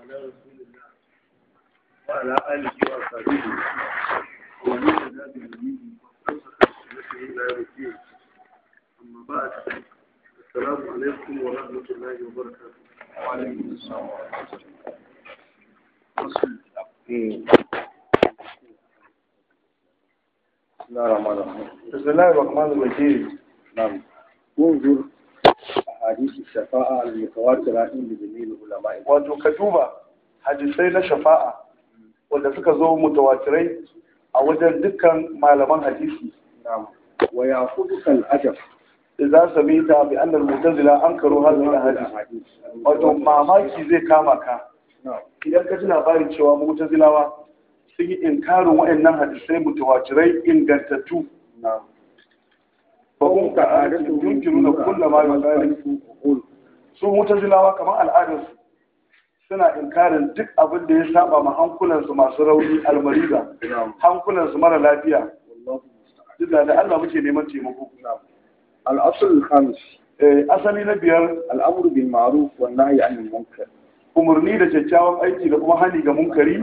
على رسول الله وعلى آله وصحبه ومن اهتدى بهديه واستمسك بسنته إلى يوم الدين أما بعد السلام عليكم ورحمة الله وبركاته وعليكم السلام ورحمة الله بسم الله الرحمن الرحيم بسم الله الرحمن الرحيم نعم انظر أحاديث الشفاعة المتواترة عند جميع العلماء wato ka duba hadisai na shafa'a wanda suka zo mutawatirai a wajen dukkan malaman hadisi نعم ويأخذك الأجب idza samita bi anna al-mu'tazila ankaru hadhihi al-ahadith الأحاديث wato mamaki zai kama ka نعم idan ka ji labarin cewa mu'tazilawa sun yi inkarin waɗannan hadisai mutawatirai ingantattu نعم ba kun ka adatu yunkiru na kulla ma yusari قول su mu'tazilawa kamar al'adarsu suna inkarin duk abin da ya saba ma hankulansu masu rauni almariza نعم hankulansu mara lafiya والله المستعان duk da Allah muke neman taimako نعم الأصل الخامس Eh, asali na biyar الأمر بالمعروف والنهي عن المنكر umarni da kyakkyawan aiki da kuma hani ga munkari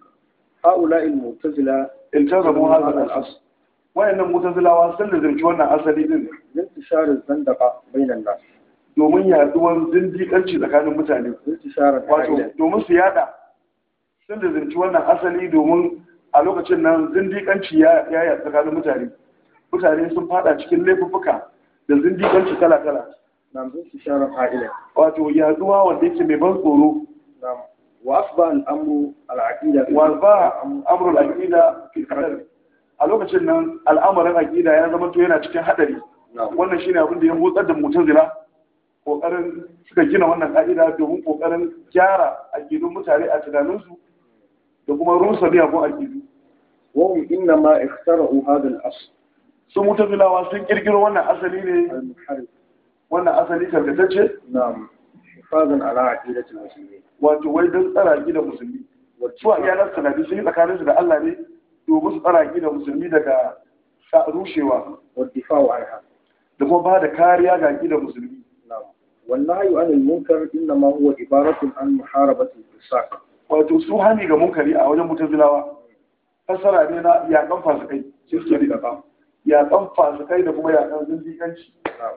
هؤلاء المعتزلة iltazamu hadha al-asl wayannan mutazilawa sun lazimci wannan asali din لانتشار الزندقة بين الناس domin yaduwar zindiƙanci tsakanin mutane انتشار wato العائلة domin su yada sun lazimci wannan asali domin a lokacin nan zindiƙanci ya ya yada tsakanin mutane mutane sun fada cikin laifuffuka da zindiƙanci kala-kala نعم انتشار العائلة wato yaduwa wanda yake mai ban tsoro نعم وأصبح الأمر العقيدة walba amrul aqida fi qadar a lokacin nan al'amarin aqida ya zama to yana cikin hadari نعم wannan shine abin da ya motsar da mutazila kokarin suka gina wannan ka'ida domin kokarin gyara aqidun mutane a tunaninsu da kuma rusa miyagun aqidu وهم إنما اخترعوا هذا الأصل su mutazilawa sun kirkiro wannan asali ne المنحرف wannan asali karkatacce نعم حفاظا على عقيدة المسلمين wato wai don tsara aqidar musulmi su a iyalan sanadi sun yi tsakaninsu da Allah ne domin su tsara aqidar musulmi daga sa- rushewa والدفاع عنها da kuma ba da kariya ga aqidar musulmi نعم والنهي عن المنكر إنما هو عبارة عن محاربة الفساق wato su hani ga munkari a wajen mutazilawa fassara ne na yaƙan fasikai shi suke da yaƙan fasikai da kuma yaƙan zindiƙanci نعم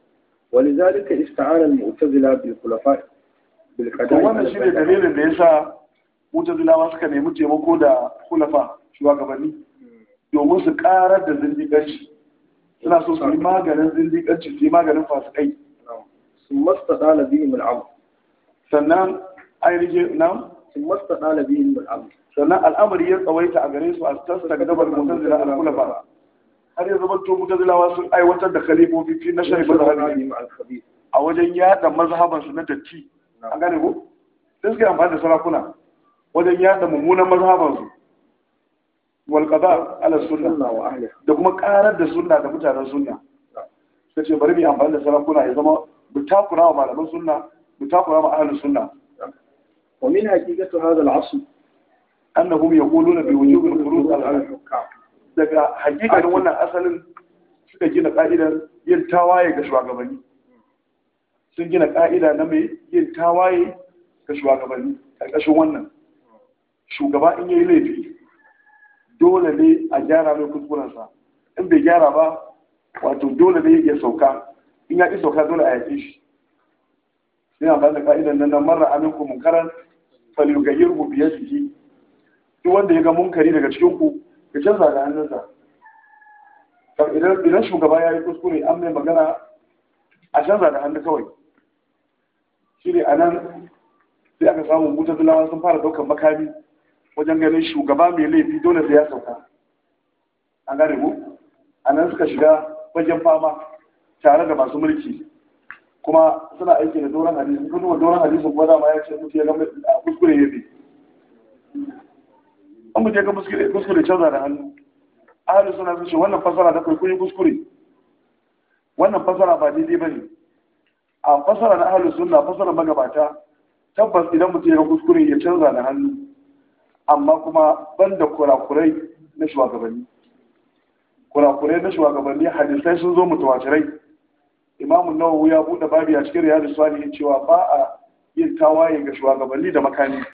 ولذلك استعان المعتزلة بالخلفاء to بالقضاء wannan على shine البدع. dalilin da yasa mutazilawa suka nemi taimako da kulafa shugabanni domin su karar da zindiƙanci suna so su yi maganin zindiƙanci su yi maganin fasikai نعم ثم استطال بهم الأمر sannan ainihin nan ثم استطال بهم الأمر sannan al'amari ya tsawaita a gare su a tasta gabar mutazila al-kulafa har ya zama to mutazilawa sun aiwatar da khalifofi fi na shari'a mazhabi مع الخبيث a wajen yada mazhabansu na datti an gane ko sai suka yi amfani da sarakuna wajen yada mummunan mazhabansu wal qada ala sunna السنة وأهلها da kuma karar da sunna da mutanen sunna sai ce bari mu yi amfani da sarakuna ya zama mu takura wa malaman sunna mu takura wa ahlus sunna ومن حقيقة هذا العصر annahum yaquluna bi wujubil furud على al الحكام daga hakikanin wannan asalin suka gina ka'idar yin tawaye ga shugabanni sun gina ka'ida na mai yin tawaye ga shugabanni ƙarƙashin wannan shugaba in yayi laifi dole ne a gyara mai kuskurensa in bai gyara ba wato dole ne ya sauka in ya ƙi sauka dole a yaƙe shi sai amfani da ka'idar nan na marar aminku munkaran falyugayyirhu biyadihi duk wanda ya ga munkari daga cikin ku ya canza da hannunsa Kar idan idan shugaba ya yi kuskure an mai magana a canza da hannu kawai shi ne a nan sai aka samu mutazilawa sun fara ɗaukar makami wajen ganin shugaba mai laifi dole sai ya sauka an gane mu a nan suka shiga wajen fama tare da masu mulki kuma suna aiki da doron hadisi kun duba doron hadisi kuma dama ya ce mutu ya ga a kuskure ya bi an mutu ya ga kuskure kuskure canza da hannu ahalin suna sun ce wannan fasara da kai kun yi kuskure wannan fasara ba daidai ba ne a fasara na ahalin sunna fasara magabata tabbas idan mutum ya ga kuskure ya canza da hannu amma kuma ban da kurakurai na shugabanni kurakurai na shugabanni hadisai sun zo mutawatirai imamu nawawi ya buɗe babi a cikin riyadu salihin cewa ba a yin tawaye ga shugabanni da makami